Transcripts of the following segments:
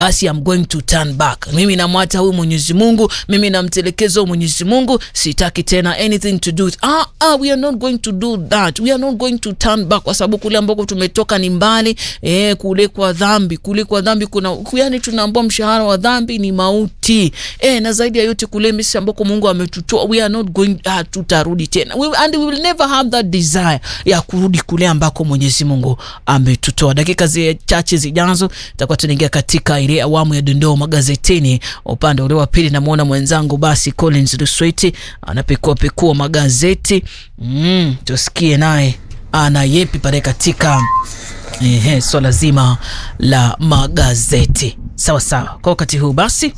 basi I'm going to turn back. Mimi namwacha huyu Mwenyezi Mungu, mimi namtelekeza huyu Mwenyezi Mungu, sitaki tena anything to do with. Ah, ah, we are not going to do that. We are not going to turn back, kwa sababu kule ambako tumetoka ni mbali. Eh, kule kwa dhambi, kule kwa dhambi kuna yani, tunaambua mshahara wa dhambi ni mauti. Eh, na zaidi ya yote kule Misri ambako Mungu ametutoa, we are not going, ah, tutarudi tena we, and we will never have that desire ya kurudi kule ambako Mwenyezi Mungu ametutoa. Dakika zi chache zijazo tutakuwa tunaingia katika ile awamu ya dondoo magazetini. Upande ule wa pili namwona mwenzangu basi Collins Lusweti anapekua pekua magazeti mm, tusikie naye ana yepi pale katika ehe, swala zima la magazeti. Sawa sawa, kwa wakati huu basi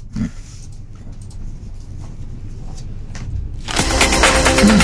mm.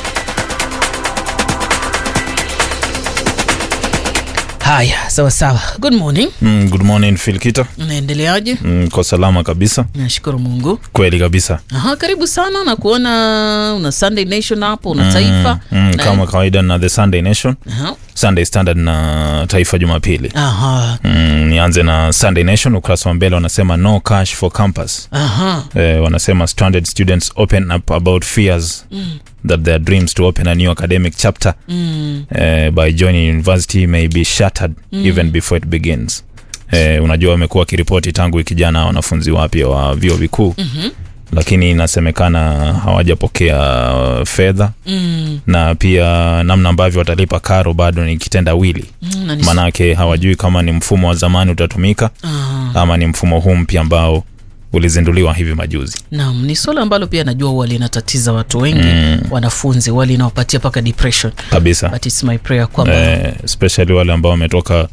Haya, sawa sawa. Good morning. Mm, good morning Filkita. Unaendeleaje? Mm, kwa salama kabisa. Nashukuru Mungu. Kweli kabisa. Aha, karibu sana na kuona una Sunday Nation hapo, una Taifa. Mm, mm, Na- kama kawaida na The Sunday Nation, Aha. Sunday Standard na Taifa Jumapili. Aha. Mm, nianze na Sunday Nation, ukurasa wa mbele wanasema no cash for campus. Aha. Eh, wanasema stranded students open up about fears that their dreams to open a new academic chapter Mm. eh, by joining university may be shattered even before it begins. Eh, unajua wamekuwa wakiripoti tangu wiki jana wanafunzi wapya wa vyuo vikuu Mhm. lakini inasemekana hawajapokea uh, fedha Mm. na pia namna ambavyo watalipa karo bado ni kitendawili Mm, na ni- maanake hawajui kama ni mfumo wa zamani utatumika Ah, ama ni mfumo huu mpya ambao ulizinduliwa hivi majuzi Naam, ni swala ambalo pia najua huwa linatatiza watu wengi Mm. wanafunzi huwa linawapatia mpaka depression kabisa but it's my prayer kwamba eh, especially wale ambao wametoka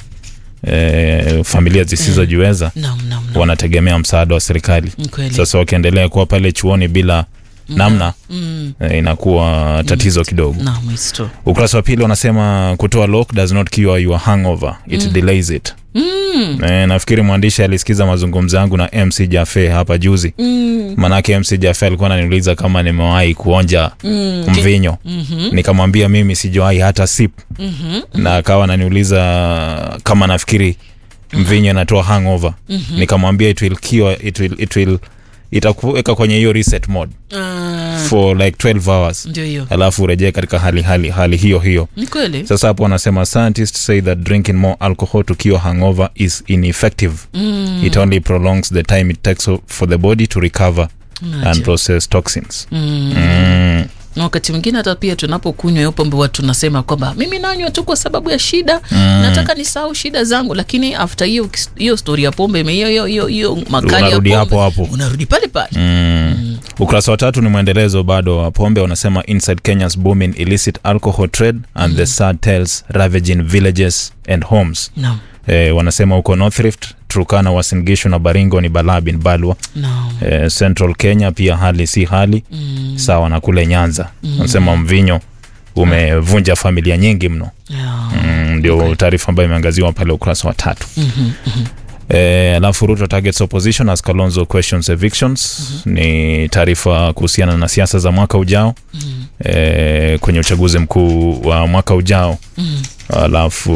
eh, familia zisizojiweza naam, naam, naam. wanategemea msaada wa serikali Ni kweli. sasa wakiendelea kuwa pale chuoni bila namna Mm. eh, inakuwa tatizo kidogo Naam, it's true. ukurasa wa pili wanasema kutoa lock does not cure your hangover it delays it Mm. e, nafikiri mwandishi alisikiza mazungumzo yangu na mc jafe hapa juzi Mm. manake mc jafe alikuwa ananiuliza kama nimewahi kuonja Mm. mvinyo Mhm. nikamwambia mimi sijawahi hata sip Mhm. na akawa ananiuliza kama nafikiri mvinyo inatoa hangover nikamwambia it will cure, it will, it will itakuweka kwenye hiyo reset mode Ah, for like 12 hours ndio hiyo. alafu urejee katika hali, hali, hali hiyo hiyo Ni kweli. sasa hapo wanasema scientists say that drinking more alcohol to cure hangover is ineffective Mm. it only prolongs the time it takes for the body to recover Acha. and process toxins Mm. mm. na wakati mwingine hata pia tunapokunywa hiyo pombe watu tunasema kwamba mimi nanywa tu kwa sababu ya shida Mm. nataka nisahau shida zangu lakini after hiyo hiyo story ya pombe ime- hiyo hiyo hiyo hiyo makali ya unarudi pombe hapo hapo unarudi pale pale Mm. ukurasa wa tatu ni mwendelezo bado wa pombe wanasema inside kenya's booming illicit alcohol trade and the sad tales ravaging villages and homes naam eh, wanasema huko north rift turkana wasingishu na baringo ni balaa bin balwa naam eh, central kenya pia hali si hali mm. sawa na kule nyanza wanasema mvinyo umevunja familia nyingi mno yeah. mm, ndio taarifa ambayo imeangaziwa pale ukurasa wa tatu Mhm, mhm. Eh, alafu ruto targets opposition as kalonzo questions evictions ni taarifa kuhusiana na siasa za mwaka ujao Mhm, eh, kwenye uchaguzi mkuu wa mwaka ujao mhm. alafu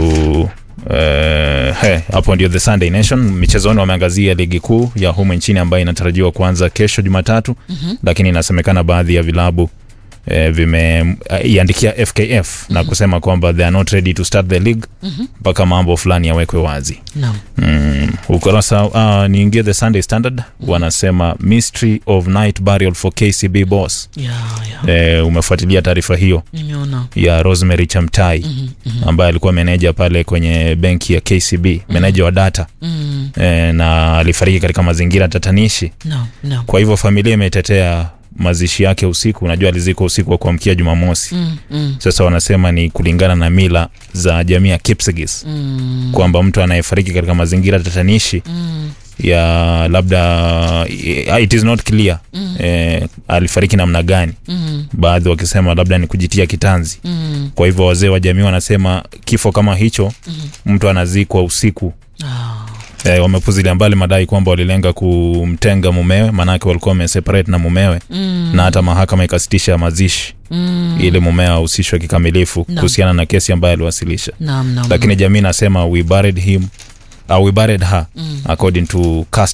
eh, he, hapo ndio the sunday nation michezoni wameangazia ligi kuu ya humu nchini ambayo inatarajiwa kuanza kesho jumatatu Mhm. lakini inasemekana baadhi ya vilabu eh, vimeiandikia fkf na kusema kwamba they are not ready to start the league Mhm. mpaka mambo fulani yawekwe wazi naam mm, ukurasa uh, niingie the sunday standard wanasema mystery of night burial for kcb boss yeah, yeah. eh, umefuatilia taarifa hiyo nimeona ya rosemary chamtai Mhm, mhm, ambaye alikuwa meneja pale kwenye benki ya kcb meneja wa data mhm. e, na alifariki katika mazingira tatanishi naam naam kwa hivyo familia imetetea mazishi yake usiku unajua alizikwa usiku wa kuamkia jumamosi Mm, mm, sasa wanasema ni kulingana na mila za jamii ya kipsigis mm, kwamba mtu anayefariki katika mazingira tatanishi mm, ya labda it is not clear Mm. eh, alifariki namna gani mm, baadhi wakisema labda ni kujitia kitanzi mm. kwa hivyo wazee wa jamii wanasema kifo kama hicho mtu anazikwa usiku Ah, e, wamepuzilia mbali madai kwamba walilenga kumtenga mumewe maanake walikuwa wameseparate na mumewe mm, na hata mahakama ikasitisha mazishi mm. ili mumewe ahusishwe kikamilifu Naam. kuhusiana na kesi ambayo aliwasilisha naam naam lakini jamii nasema we buried him uh, we buried her according to cast